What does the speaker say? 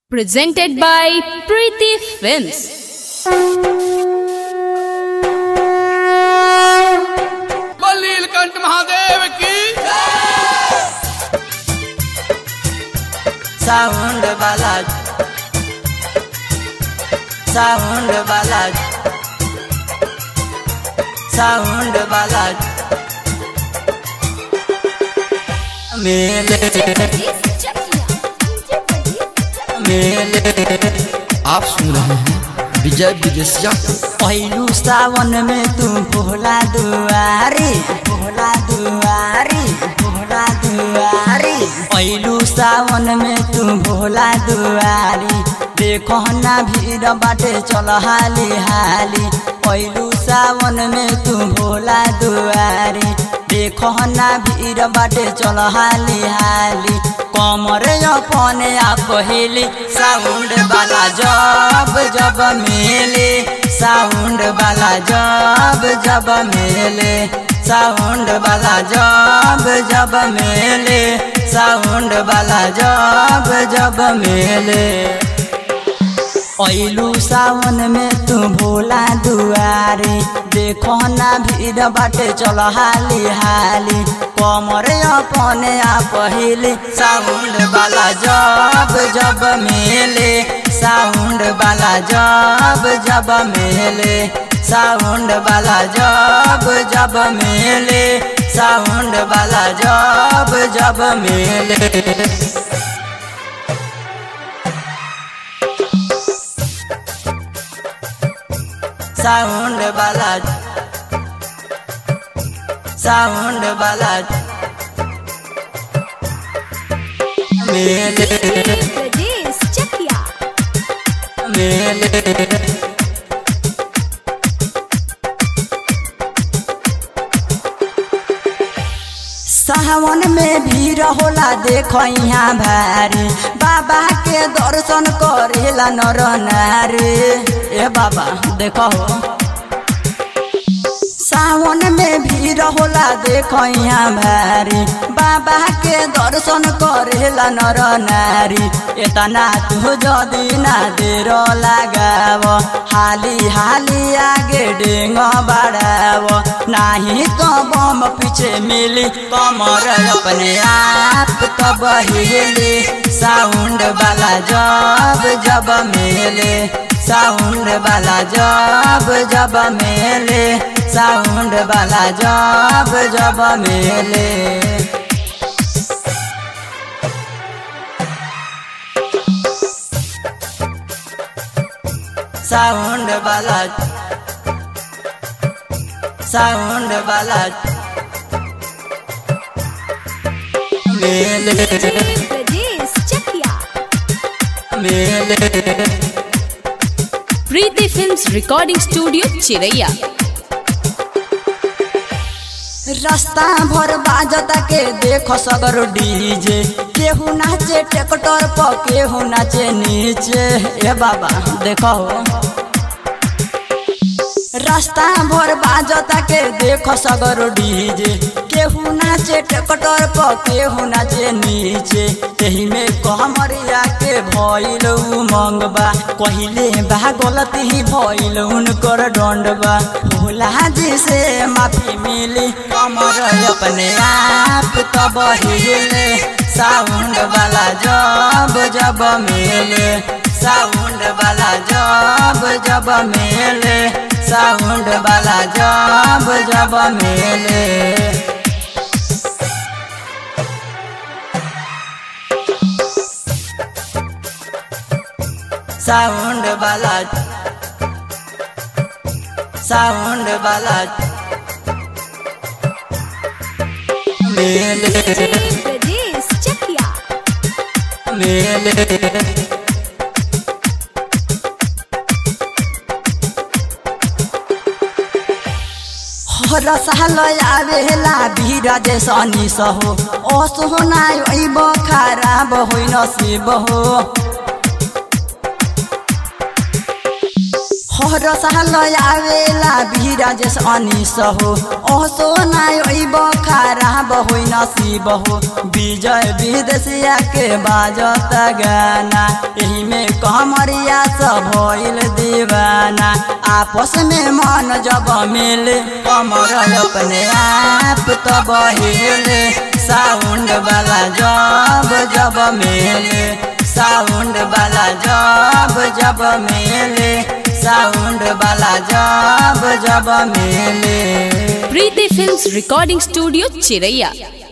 Presented by Preeti Films. Neelkanth Mahadev की sound बालाज sound बालाज साउंड बालाज मेले मेले आप सुन रहे हैं विजय विदेशिया पहिलू सावन में तू भोला दुआरी भोला दुआरी भोला दुआरी पहिलू सावन में तू भोला दुआरी देखो ना भीड़ बाटे चल हाली हाली पहिलू सावन में तू भोला दुआरी देखो ना भीड़ बाटे चल हाली हाली कमर अपने आप हिली साउंड वाला जब जब मेले साउंड वाला जब जब मेले साउंड वाला जब जब मेले साउंड वाला जब जब मेले ऐलू सावन में तू भोला दुआरी देखो ना भीड़ बाटे चल हाली हाली कमर अपने आप हिली साउंड वाला जब जब मेले साउंड वाला जब जब मेले साउंड वाला जब जब मेले साउंड वाला जब जब मेले साउंड बालाज साउंड बालाज मेले मेले सावन में भीड़ होला देखो यहाँ भारी बाबा के दर्शन करेला नर नारी ए बाबा देखो सावन में भीड़ होला देखो यहाँ भारी बाबा के दर्शन करेला नर नारी एतना तू जदी ना देर लगाव हाली हाली आगे डेंग बढ़ाव नाही तो बम पीछे मिली कमर अपने आप तब हिली साउंड वाला जब जब मेले साउंड वाला जब जब मेले साउंड वाला जब जब मेले साउंड वाला साउंड वाला मेले मेले Preeti Films Recording Studio, Chiraiya. रास्ता भर बाजता के देखो सगर डीजे केहू नाचे ट्रैक्टर पर केहू नाचे नीचे ए बाबा देखो रास्ता भर बाजता के देखो सगर डीजे केहू नाचे ट्रैक्टर पर केहू नाचे नीचे एही में कहमरिया के भइल मंगबा कहिले बा गलती ही भइल उनकर दंडबा भोला जी से माफी मिली कमर अपने आप तब हिले साउंड वाला जब जब मेले साउंड वाला जब जब मेले साउंड वाला जब जब मेले साउंड वाला साउंड वाला मेले मेले रसाल आवेला भीड़ जे सनी सहो असोना अइब खराब होइ नसीब हो हर साल आवेला बिराजेश अनिस हो ओसो नाय ओइब खराब होइ नसीब हो विजय विदेशिया के बाजत गाना एही में कमरिया सब भइल दीवाना आपस में मन जब मिले कमर अपने आप तब हिले साउंड वाला जब जब मिले साउंड वाला जब जब मिले साउंड वाला जब जब मिले प्रीति फिल्म्स रिकॉर्डिंग स्टूडियो चिरैया